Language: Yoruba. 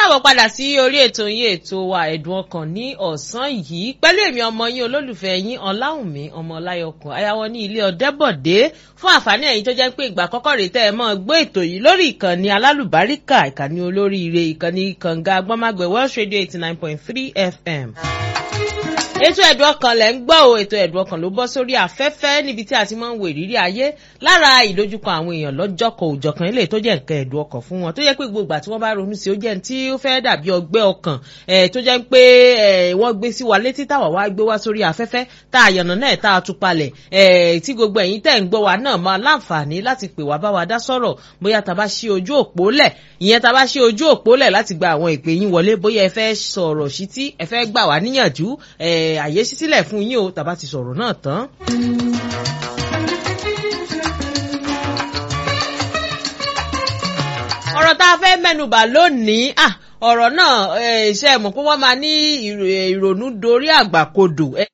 káàbọ̀ padà sí orí ètò yín ètò wa ẹ̀dùn ọkàn ní ọ̀sán yìí pẹ̀lú èmi ọmọ yín olólùfẹ́ yín ọláwùnmí ọmọ ọláyọkùn ayáwọ́ ní ilé ọ̀dẹ́bọ̀dé fún àǹfààní ẹ̀yin tó jẹ́ pé ìgbà kọ́kọ́ rèé tẹ́ ẹ mọ́ gbọ́ ètò yìí lórí ìkànnì alálùbáríkà ìkànnì olóríire ìkànnì kànga agbọ́mágbẹ̀ welsh radio eighty nine point three fm ètò ẹ̀dùn ọkàn lẹ̀ ń gbọ́ o ètò ẹ̀dùn ọkàn ló bọ́ sórí afẹ́fẹ́ níbi tí a ti máa ń wo ìrírí ayé lára ìdojúkọ àwọn èèyàn lọ́jọ́kọ̀ òjọ̀kan ilé tó jẹ́ nǹkan ẹ̀dùn ọkàn fún wọn tó jẹ́ pé gbogbo ìgbà tí wọ́n bá ronú sí ó jẹ́ tí ó fẹ́ dàbí ọgbẹ́ ọkàn tó jẹ́ pé wọ́n gbé sí wa létí táwa wá gbé wá sórí afẹ́fẹ́ tá a yànnà náà tá a tú palẹ̀ tí gbogbo ẹ̀yin tẹ̀ ń gbọ́ wa náà máa láǹfààní láti pè wá bá wa dá sọ̀rọ̀ bóyá tá a bá ṣí ojú òpó lẹ̀ ìyẹn tá a bá ṣí ojú òpó lẹ̀ láti gba àwọn ìpè yín wọlé bóyá ẹ fẹ́ sọ̀rọ̀ sí tí ẹ fẹ́ gbà wá níyànjú àyè sí sílẹ̀ fún yín o tàbá ti sọ̀rọ̀ náà tán. ọ̀rọ̀ tá a fẹ́ mẹ́nubà lónìí ọ̀rọ̀ náà ṣe mọ̀ pé wọ́n máa ní ìrònú dorí àgbàkodò